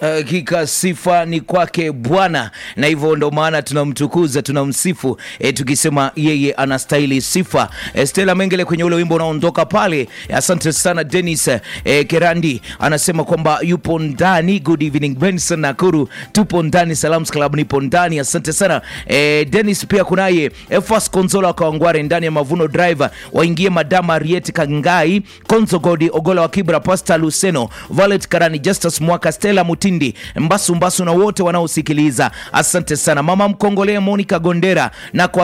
Hakika sifa ni kwake Bwana, na hivyo ndo maana tunamtukuza, tunamsifu e, tukisema yeye anastahili sifa. E, Stella Mengele kwenye ule wimbo unaondoka pale. Asante sana Dennis e, Kerandi anasema kwamba yupo ndani. Good evening Benson Nakuru, tupo ndani. Salams Club nipo ndani, asante sana e, Dennis. Pia kunaye Efas Konzola Kawangware ndani ya Mavuno Driver, waingie Madama Ariet Kangai, Konzo Godi Ogola wa Kibra, Pasta Luceno, Valet Karani, Justus Mwaka, Stella Mutindi, Mbasu Mbasu na wote wanaosikiliza, asante sana. Mama Mkongole Monica Gondera na kwa